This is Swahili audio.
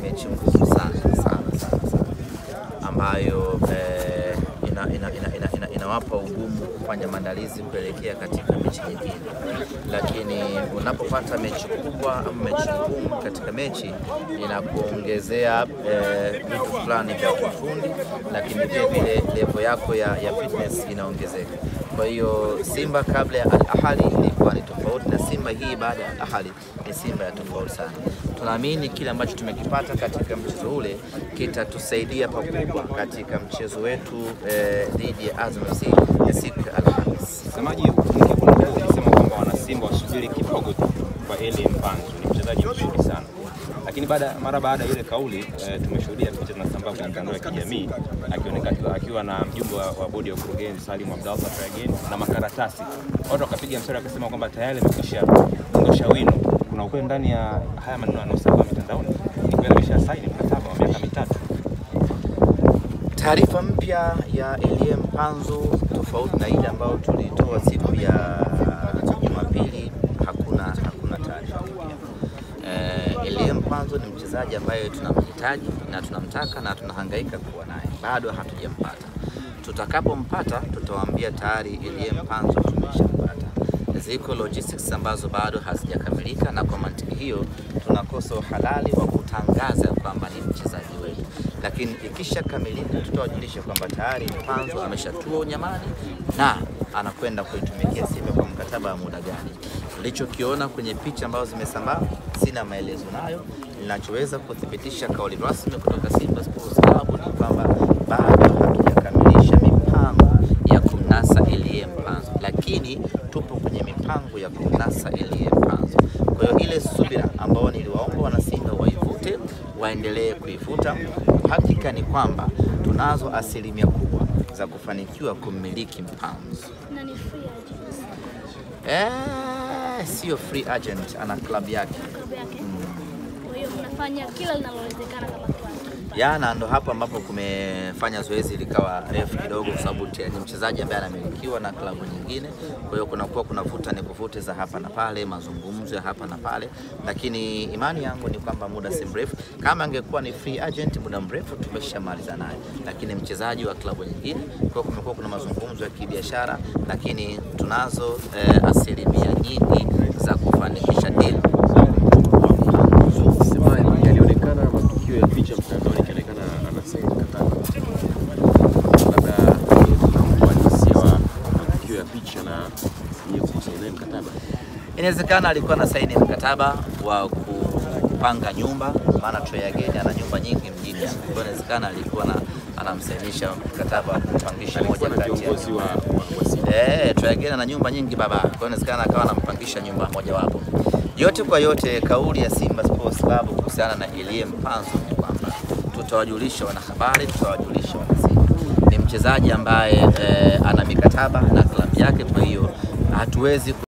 mechi ngumu sana sana sana sana ambayo eh, ina, ina, ina, ina, ina, inawapa ugumu kufanya maandalizi kuelekea katika mechi nyingine, lakini unapopata mechi kubwa ama mechi ngumu katika mechi inakuongezea eh, vitu fulani vya kiufundi, lakini vile vile level yako ya, ya fitness inaongezeka. Kwa hiyo Simba kabla ya Al Ahly ilikuwa ni tofauti na Simba hii baada ya Al Ahly ni Simba ya tofauti sana. Tunaamini kile ambacho tumekipata katika mchezo ule kitatusaidia pakubwa katika mchezo wetu eh, dhidi ya Azam FC ya siku ya Alhamis. Msemaji mkuu ulisema kwamba wanasimba wasubiri kidogo tu kwa Eli Mpanzu, ni mchezaji mzuri sana lakini baada mara baada ya ile kauli e, tumeshuhudia picha zinasambaa kwenye mitandao ya kijamii akionekana akiwa na mjumbe wa, wa bodi ya ukurugenzi Salim Abdallah Trageni na makaratasi. Watu wakapiga mstari wakasema kwamba tayari amekwisha ondosha wino. Kuna ukweli ndani ya haya maneno yanayosambaa mitandaoni? Ni kweli amesha saini mkataba wa miaka mitatu. Taarifa mpya ya Elie Mpanzu tofauti na ile ambayo tulitoa siku ya Jumapili, hakuna hakuna taarifa mpya. Eh, Elie Mpanzu ni mchezaji ambaye tunamhitaji na tunamtaka na tunahangaika kuwa naye, bado hatujampata. Tutakapompata tutawaambia tayari Elie Mpanzu tumeshampata. Ziko logistics ambazo bado hazijakamilika, na kwa mantiki hiyo tunakosa uhalali wa kutangaza kwamba ni mchezaji wetu, lakini ikishakamilika tutawajulisha kwamba tayari Mpanzu ameshatua unyamani na anakwenda kuitumikia Simba kwa mkataba wa muda gani. Nilichokiona kwenye picha ambazo zimesambaa, sina maelezo nayo. Ninachoweza kuthibitisha kauli rasmi kutoka Simba Sports Club ni kwamba bado hatujakamilisha mipango ya kumnasa Elie Mpanzu, lakini tupo kwenye mipango ya kumnasa Elie Mpanzu. Kwa hiyo ile subira ambayo niliwaomba wanasimba waivute, waendelee kuivuta. Hakika ni kwamba tunazo asilimia kubwa za kufanikiwa kummiliki Mpanzu. na ni free agent Eh, sio free agent, ana klabu yake. klabu yake. Kwa hiyo mnafanya kila linalowezekana kama klabu. ya na ndo hapo ambapo kumefanya zoezi likawa refu kidogo, kwa sababu te- ni mchezaji ambaye anamilikiwa na klabu nyingine. Kwa hiyo kunakuwa kuna vuta ni kuvute za hapa na pale, mazungumzo ya hapa na pale, lakini imani yangu ni kwamba muda si mrefu, kama angekuwa ni free agent, muda mrefu tumeshamaliza naye, lakini mchezaji wa klabu nyingine. Kwa hiyo kumekuwa kuna mazungumzo ya kibiashara, lakini tunazo eh, asilimia nyingi za kufanikisha deal Semaji yalionekana matukio ya picha mtandaoni ikionekana anasaini mkataba, labda uhalisia wa matukio ya picha na yeye kusaini mkataba. Inawezekana alikuwa na saini mkataba wa kupanga nyumba, maana Trey Again ana nyumba nyingi mjini hapa. Kwa hiyo inawezekana alikuwa na anamsainisha mkataba wa kupangisha moja Alikuwa na kati ya kiongozi wa, wa, wa Simba. Eh, Trey Again ana nyumba nyingi baba. Kwa hiyo inawezekana akawa anampangisha nyumba moja wapo. Yote kwa yote, kauli ya Simba Sports Club kuhusiana na Elie Mpanzu ni kwamba tutawajulisha wanahabari, tutawajulisha wanasimba. Ni mchezaji ambaye eh, ana mikataba na klabu yake, kwa hiyo hatuwezi